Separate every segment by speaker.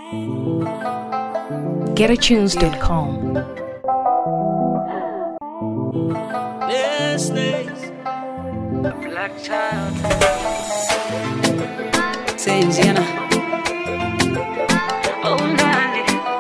Speaker 1: GetAtunes.com.
Speaker 2: Black child.
Speaker 3: Say Indiana.
Speaker 2: Oh, Nani.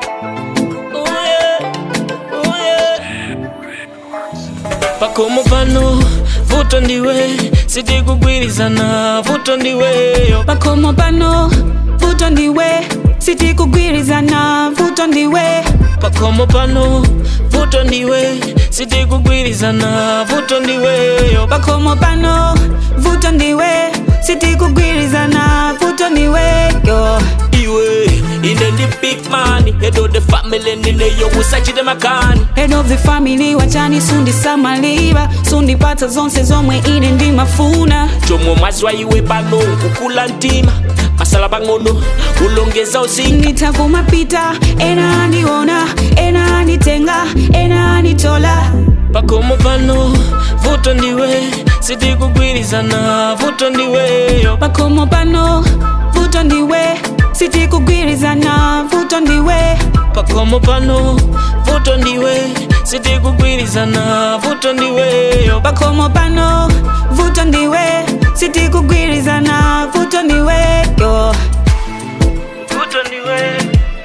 Speaker 4: pakomo pano vuto ndiwe sitikugwirizana vuto ndiweyo
Speaker 3: Pakomo pano, vuto ndiwe. Siti kugwirizana, vuto ndiwe.
Speaker 4: pakomo pano vuto ndiwe sitikugwirizana vuto ndiweyo
Speaker 3: Pakomo pano, vuto ndiwe. Siti kugwirizana, vuto ndiwe. Yo.
Speaker 4: iwe ine ndi big man head of the family ndineyo usachite makani
Speaker 3: Head of the family, wachani sundi samaliva. Sundi pata zonse zomwe ine ndi mafuna.
Speaker 4: chomwe mwazwa iwe pano kukula mtima masala pang'ono ulongeza uzinga
Speaker 3: Nitakumapita, ena aniona, ena anitenga, ena anitola.
Speaker 4: pakomo pano vuto ndiwe sitikugwirizana vuto ndiweyo
Speaker 3: Pakomo pano, vuto ndiwe. Siti kugwirizana, vuto ndiwe.
Speaker 4: pakomo pano vuto ndiwe sitikugwirizana vuto ndiweyo
Speaker 3: Pakomo pano, vuto ndiwe. Siti kugwirizana, vuto ndiwe. Yo.
Speaker 4: vuto ndiwe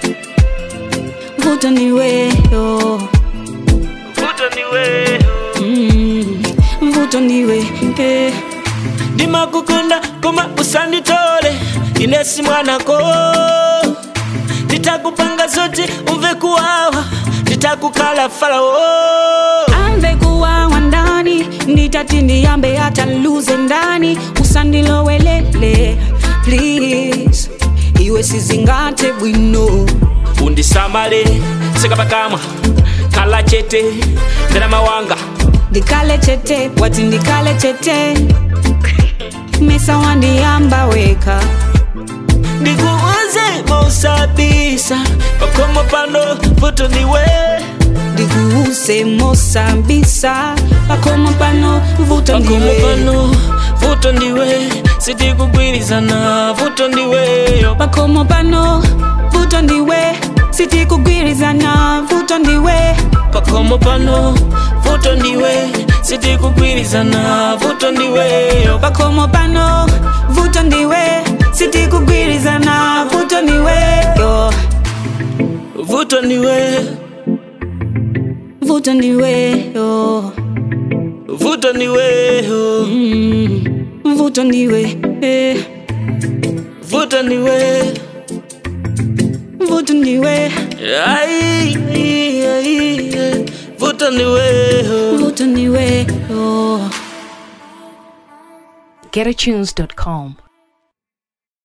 Speaker 3: Vuto ndiwe. Yo.
Speaker 4: vuto ndiwe
Speaker 3: Mm. Vuto ndiwe. Eh.
Speaker 4: ndimakukunda koma usanditole inesi mwanako nditakupanga zoti umve kuwawa nditakukala farao
Speaker 3: amve kuwawa ndani nditati ndiyambe hata luze ndani usandilowelele please iwe sizingate bwino
Speaker 4: undisamale sekapakamwa kala chete ndena mawanga
Speaker 3: ndikale chete wati ndikale chete mesa wandiyamba weka
Speaker 4: ndikuuze mausabisa pakomo pano vuto ndiwe
Speaker 3: ndikuuse mosambisa pakomo pano vuto
Speaker 4: pakomo
Speaker 3: ndiwe
Speaker 4: pano vuto ndiwe sitikugwirizana vuto ndiweyo
Speaker 3: pakomo pano vuto ndiwe sitikugwirizana vuto ndiwe
Speaker 4: pakomo pano vuto ndiwe sitikugwirizana vuto ndiweyo
Speaker 3: pakomo pano vuto ndiwe sitikugwirizana vuto ndiwe yo
Speaker 4: vuto ndiwe
Speaker 3: vuto ndiwe yo
Speaker 4: vuto ndiweyo
Speaker 3: mm. vuto ndiwe eh.
Speaker 4: vuto ndiwe
Speaker 3: vuto ndiwe
Speaker 4: Ai, ai, ai, ai. vuto ndiweyo
Speaker 3: vuto ndiwe yo
Speaker 1: GetAtunes.com.